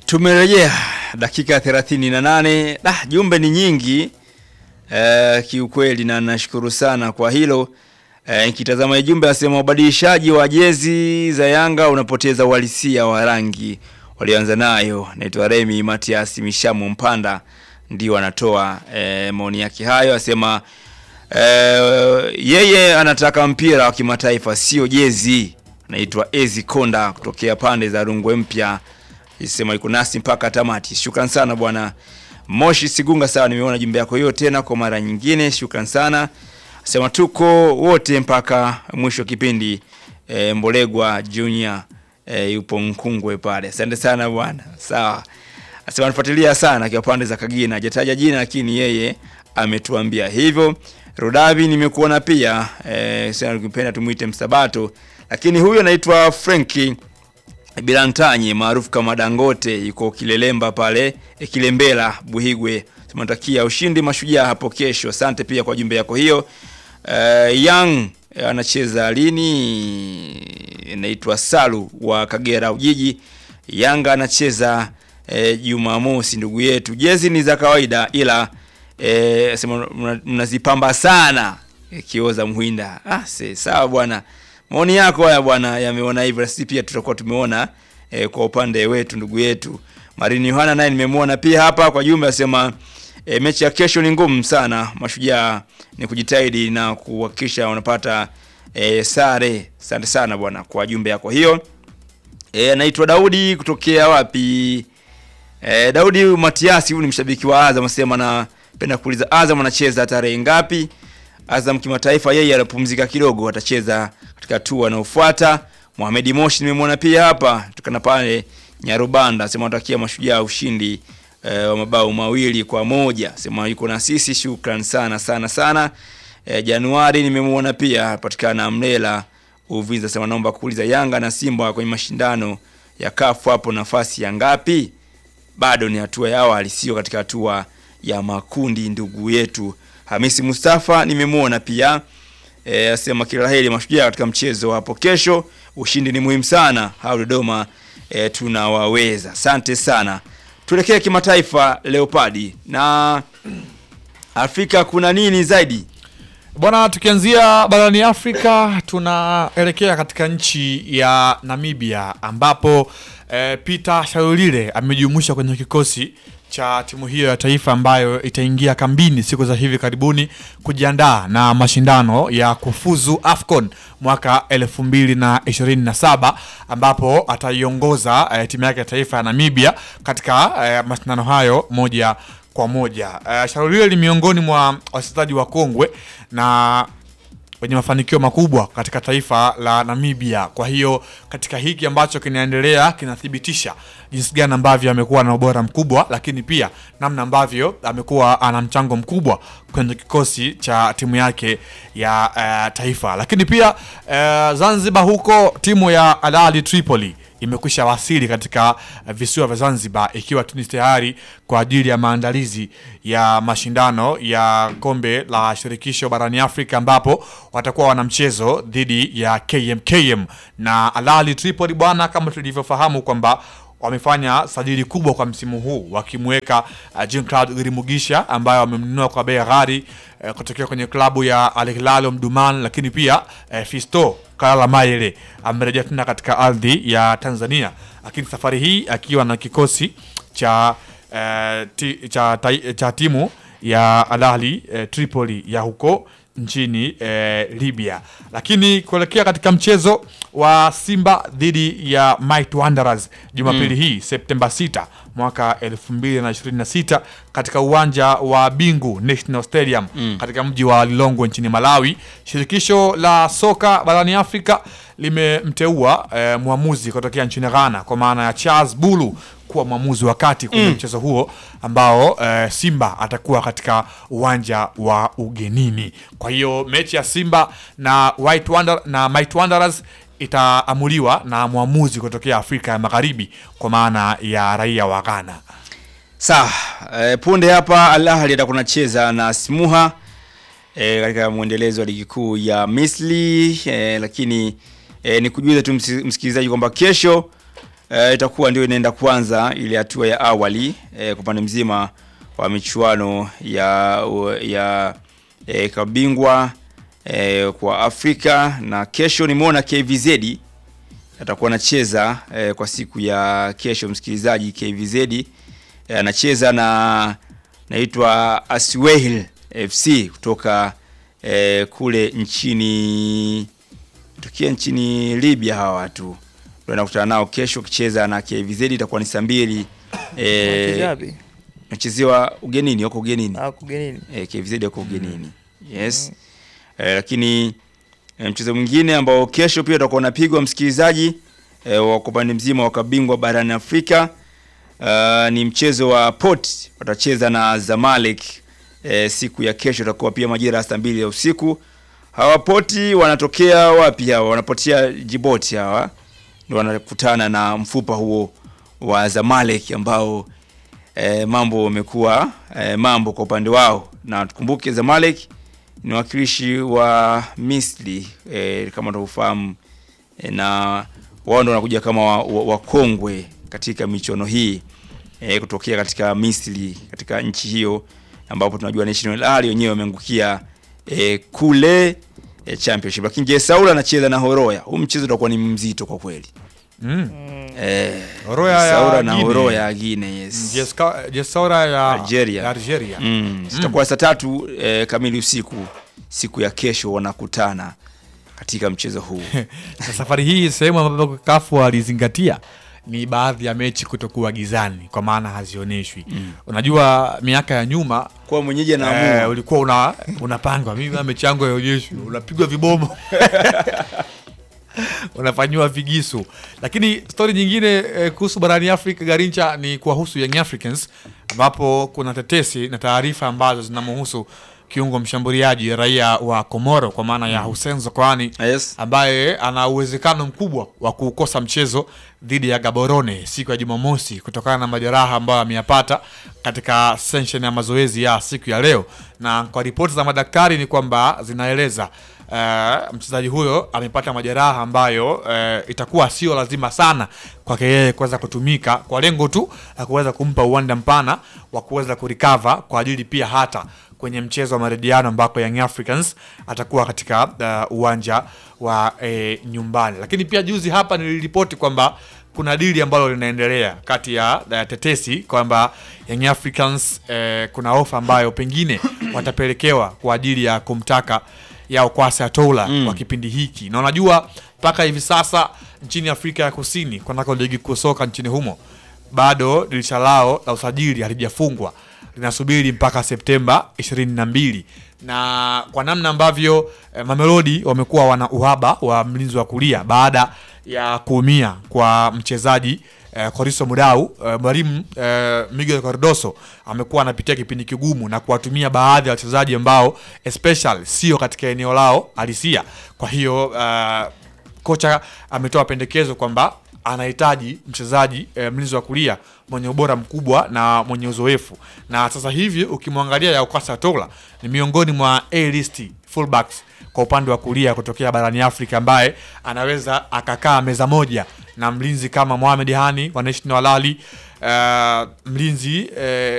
Tumerejea dakika 38. Ah, jumbe ni nyingi eh, kiukweli na nashukuru sana kwa hilo. Eh, nikitazama jumbe asema ubadilishaji wa jezi za Yanga unapoteza uhalisia wa rangi walioanza nayo. Naitwa Remi Matias Mishamu Mpanda ndio anatoa eh, maoni yake hayo, asema eh, yeye anataka mpira wa kimataifa sio jezi. Anaitwa Ezi Konda kutokea pande za Rungwe Mpya isema iko nasi mpaka tamati. Shukran sana bwana Moshi Sigunga, sawa, nimeona jumbe yako hiyo tena kwa mara nyingine. Shukran sana, sema tuko wote mpaka mwisho wa kipindi. E, Mbolegwa Junior e, yupo Nkungwe pale. Asante sana bwana, sawa. Asema anafuatilia sana kwa pande za Kagina, hajataja jina lakini yeye ametuambia hivyo. Rodavi nimekuona pia e, sasa ukipenda tumuite Msabato, lakini huyo anaitwa Frankie Bilantanyi maarufu kama Dangote yuko Kilelemba pale e, Kilembela Buhigwe. Tunatakia ushindi mashujaa hapo kesho. Asante pia kwa jumbe yako hiyo. Uh, Young eh, anacheza lini? Inaitwa Salu wa Kagera Ujiji. Yanga anacheza eh, Jumamosi ndugu yetu. Jezi ni za kawaida ila eh, sema mna- mnazipamba sana eh, kioza Mhinda. Ah, se, sawa bwana. Maoni yako haya bwana yameona hivyo, na sisi pia tutakuwa tumeona eh, kwa upande wetu ndugu yetu Marini Yohana naye nimemwona pia hapa kwa jumbe asema e, mechi ya kesho ni ngumu sana. Mashujaa ni kujitahidi na kuhakikisha wanapata e, sare. Asante sana bwana kwa jumbe yako hiyo. E, anaitwa Daudi kutokea wapi? E, Daudi Matiasi, huyu ni mshabiki wa Azam, asema napenda kuuliza Azam anacheza tarehe ngapi? Azam kimataifa, yeye anapumzika kidogo, atacheza katika hatua inayofuata. Mohamed Moshi nimemwona pia hapa tukana pale Nyarubanda, sema anatakia mashujaa ushindi e, wa mabao mawili kwa moja, sema yuko na sisi. Shukran sana sana sana. E, Januari nimemwona pia patikana Mlela Uvinza, sema naomba kuuliza Yanga na Simba kwenye mashindano ya kafu hapo nafasi ya ngapi? bado ni hatua ya awali, sio katika hatua ya makundi. Ndugu yetu Hamisi Mustafa nimemwona pia e, asema kila laheri mashujaa katika mchezo hapo kesho. Ushindi ni muhimu sana, hao Dodoma e, tunawaweza. Asante sana. Tuelekee kimataifa, Leopadi na Afrika, kuna nini zaidi? Bwana, tukianzia barani Afrika tunaelekea katika nchi ya Namibia ambapo eh, Peter Shalulile amejumuishwa kwenye kikosi cha timu hiyo ya taifa ambayo itaingia kambini siku za hivi karibuni kujiandaa na mashindano ya kufuzu AFCON mwaka 2027 ambapo ataiongoza eh, timu yake ya taifa ya Namibia katika eh, mashindano hayo moja kwa moja. Uh, Shalulile ni miongoni mwa wachezaji wa kongwe na wenye mafanikio makubwa katika taifa la Namibia. Kwa hiyo katika hiki ambacho kinaendelea kinathibitisha jinsi gani ambavyo amekuwa na ubora mkubwa, lakini pia namna ambavyo amekuwa ana mchango mkubwa kwenye kikosi cha timu yake ya uh, taifa. Lakini pia uh, Zanzibar huko timu ya Al Ahly Tripoli imekwisha wasili katika uh, visiwa vya Zanzibar ikiwa tu ni tayari kwa ajili ya maandalizi ya mashindano ya kombe la shirikisho barani Afrika ambapo watakuwa wana mchezo dhidi ya KMKM na Al Ahly Tripoli bwana, kama tulivyofahamu kwamba wamefanya sajili kubwa kwa msimu huu wakimweka uh, Jean Claude Girimugisha ambaye wamemnunua kwa bei ghali uh, kutokea kwenye klabu ya Al Hilal Omdurman, lakini pia uh, Fisto Kalala Mayele amerejea tena katika ardhi ya Tanzania, lakini safari hii akiwa na kikosi cha uh, ti, cha, ta, cha timu ya Al Ahly uh, Tripoli ya huko nchini eh, Libya. Lakini kuelekea katika mchezo wa Simba dhidi ya Might Wanderers Jumapili hii Septemba 6 mwaka 2026 katika uwanja wa Bingu National Stadium katika mji wa Lilongwe nchini Malawi, shirikisho la soka barani Afrika limemteua eh, mwamuzi kutokea nchini Ghana kwa maana ya Charles Bulu kuwa mwamuzi wa kati kwenye mchezo huo ambao eh, Simba atakuwa katika uwanja wa ugenini. Kwa hiyo mechi ya Simba na White Wander, na Might Wanderers itaamuliwa na mwamuzi kutokea Afrika ya Magharibi kwa maana ya raia wa Ghana. Sawa, e, punde hapa Al Ahly atakuwa anacheza na Smuha e, katika mwendelezo wa ligi kuu ya Misri e, lakini e, ni kujuza tu msi- msikilizaji kwamba kesho eh, itakuwa ndio inaenda kwanza ile hatua ya awali eh, kwa upande mzima wa michuano ya ya eh, kabingwa eh, kwa Afrika na kesho nimeona KVZ atakuwa anacheza eh, kwa siku ya kesho msikilizaji KVZ eh, anacheza na naitwa Aswehil FC kutoka eh, kule nchini tukia nchini Libya hawa watu ndio nakutana nao kesho kicheza na KVZ itakuwa ni saa mbili eh, Kijabi. nachezewa ugenini wako ugenini Ah, kugenini. eh, KVZ wako ugenini yes eh, lakini eh, mchezo mwingine ambao kesho pia utakuwa unapigwa msikilizaji eh, wa kwa upande mzima wa kabingwa barani Afrika uh, ni mchezo wa Port watacheza na Zamalek eh, siku ya kesho itakuwa pia majira ya saa mbili ya usiku. Hawa Poti wanatokea wapi hawa? Wanapotea Djibouti hawa ndio wanakutana na mfupa huo wa Zamalek ambao eh, mambo wamekuwa eh, mambo kwa upande wao, na tukumbuke Zamalek ni wakilishi wa Misri eh, kama tunavyofahamu eh, na wao ndio wanakuja kama wakongwe wa, wakongwe katika michuano hii eh, kutokea katika Misri katika nchi hiyo ambapo tunajua National Al wenyewe wameangukia eh, kule eh, championship, lakini Jesaula anacheza na Horoya. Huu mchezo utakuwa ni mzito kwa kweli Mm. eh, Horoya ya Jesaula na Guinea. Horoya ya Guinea, yes. Jeska- Jesaura ya Algeria. ya Algeria. Mm, zitakuwa saa tatu eh, kamili usiku siku ya kesho wanakutana katika mchezo huu. Na safari hii sehemu ambapo kafu walizingatia ni baadhi ya mechi kutokuwa gizani kwa maana hazioneshwi. Unajua miaka ya nyuma Kwa mwenyeji eh, anaamua ulikuwa una unapangwa mimi na mechi yangu haioneshwi, unapigwa vibomo unafanyiwa vigisu. Lakini stori nyingine eh, kuhusu barani Afrika Garincha ni kuwahusu Young Africans ambapo kuna tetesi na taarifa ambazo zinamhusu kiungo mshambuliaji raia wa Komoro kwa maana ya Hussein Zokoani yes. ambaye ana uwezekano mkubwa wa kuukosa mchezo dhidi ya Gaborone siku ya Jumamosi kutokana na majeraha ambayo ameyapata katika session ya mazoezi ya siku ya leo, na kwa ripoti za madaktari ni kwamba zinaeleza uh, mchezaji huyo amepata majeraha ambayo uh, itakuwa sio lazima sana kwake yeye kuweza kutumika kwa lengo tu la kuweza kumpa uwanda mpana wa kuweza kurikava kwa ajili pia hata kwenye mchezo wa marejiano ambako Young Africans atakuwa katika uh, uwanja wa eh, nyumbani. Lakini pia juzi hapa niliripoti kwamba kuna dili ambalo linaendelea kati ya uh, tetesi kwamba Young Africans eh, kuna ofa ambayo pengine watapelekewa kwa ajili ya kumtaka ya Okwasi Atola Mm. kwa kipindi hiki, na unajua mpaka hivi sasa nchini Afrika ya Kusini kunako ligi kuu soka nchini humo bado dirisha lao la usajili halijafungwa linasubiri mpaka Septemba 22 na kwa namna ambavyo eh, Mamelodi wamekuwa wana uhaba wa mlinzi wa kulia baada ya kuumia kwa mchezaji eh, Koriso Mudau eh, mwalimu eh, Miguel Cardoso amekuwa anapitia kipindi kigumu na kuwatumia baadhi ya wachezaji ambao especially sio katika eneo lao halisia. Kwa hiyo eh, kocha ametoa pendekezo kwamba anahitaji mchezaji e, mlinzi wa kulia mwenye ubora mkubwa na mwenye uzoefu, na sasa hivi ukimwangalia Yaukasa Tola ni miongoni mwa A-list fullbacks kwa upande wa kulia kutokea barani Afrika ambaye anaweza akakaa meza moja na mlinzi kama Mohamed Hani wa National Al Ahly, uh, mlinzi eh,